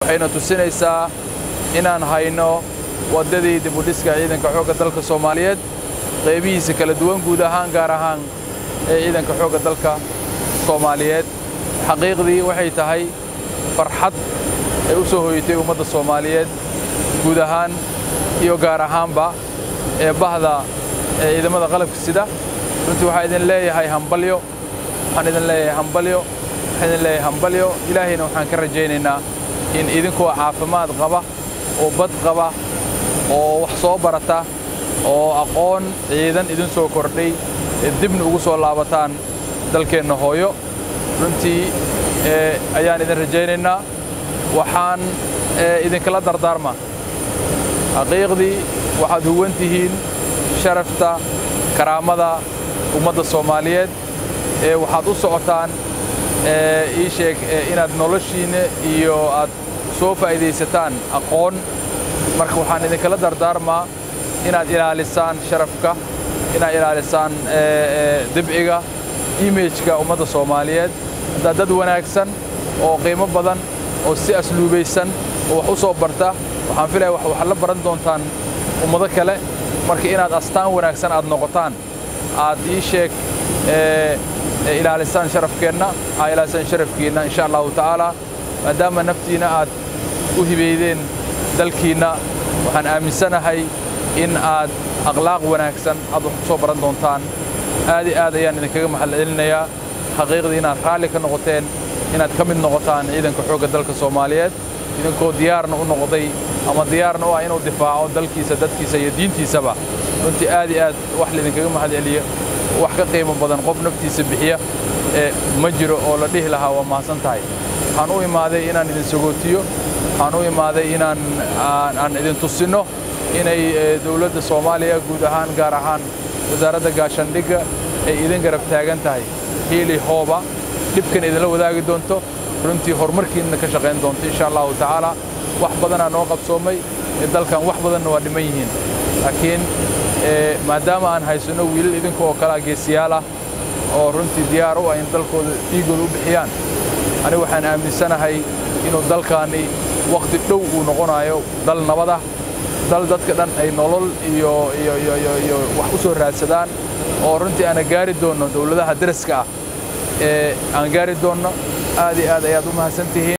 waxayna tusinaysaa inaan hayno waddadii dibudhiska ciidanka xoogga dalka soomaaliyeed qaybihiisa kala duwan guud ahaan gaar ahaan ee ciidanka xoogga dalka soomaaliyeed xaqiiqdii waxay tahay farxad ay u soo hoyatay ummadda soomaaliyeed guud ahaan iyo gaar ahaanba ee bahda ee ciidamada qalabka sida runtii waxaa idin leeyahay hambalyo waxaan idin leeyahay hambalyo waxaan idin leeyahay hambalyo ilaahayna waxaan ka rajaynaynaa in idinkoo caafimaad qaba oo bad qaba oo wax soo barata oo aqoon ciidan idin soo kordhay ee dibna ugu soo laabataan dalkeenna hooyo runtii ayaan idin rajaynaynaa waxaan idinkala dardaarmaa xaqiiqdii waxaad huwan tihiin sharafta karaamada ummadda soomaaliyeed ee waxaad u socotaan ii sheeg inaad noloshiinna iyo aad soo faa'iidaysataan aqoon marka waxaan idinkala dardaarmaa inaad ilaalisaan sharafka inaad ilaalisaan dibciga imageka ummadda soomaaliyeed haddaad dad wanaagsan oo qiimo badan oo si asluubaysan oo wax u soo barta waxaan filaya waxaad la baran doontaan ummado kale marka inaad astaan wanaagsan aad noqotaan aad ii sheeg ilaalisaan sharafkeenna aad ilaalisaan sharafkiinna insha allahu tacaala maadaama naftiinna aad u hibaydeen dalkiinna waxaan aaminsanahay in aad akhlaaq wanaagsan aad wax ku soo baran doontaan aad i aad ayaan idinkaga mahadcelinayaa xaqiiqdii inaad raalli ka noqoteen inaad ka mid noqotaan ciidanka xoogga dalka soomaaliyeed idinkoo diyaarna u noqday ama diyaarna u ah inuu difaaco dalkiisa dadkiisa iyo diintiisaba runtii aad i aad wax laydinkaga mahadceliyo wax ka qiimo badan qof naftiisa bixiya ee ma jiro oo la dhihi lahaa waa mahadsan tahay waxaan u imaaday inaan idin sagootiyo waxaan u imaaday inaan aan idin tusinno inay dawladda soomaaliya guud ahaan gaar ahaan wasaaradda gaashaandhigga ay idin garab taagan tahay hiili hooba dhibkan idinla wadaagi doonto runtii horumarkiinna ka shaqayn doonto insha allahu tacaala wax badanaa noo qabsoomay dalkan wax badanna waa dhiman yihiin laakiin maadaama aan haysanno wiilal idinka oo kalea geesiyaal ah oo runtii diyaar u ah in dalkooda dhiigooda u bixiyaan anigu waxaan aaminsanahay inuu dalkaani wakhti dhow uu noqonayo dal nabadah dal dadka dhan ay nolol iyo iyo iyo iyo iyo wax u soo raadsadaan oo runtii aana gaari doonno dawladaha daraska ah ee aan gaari doonno aad iyo aad ayaad u mahadsan tihiin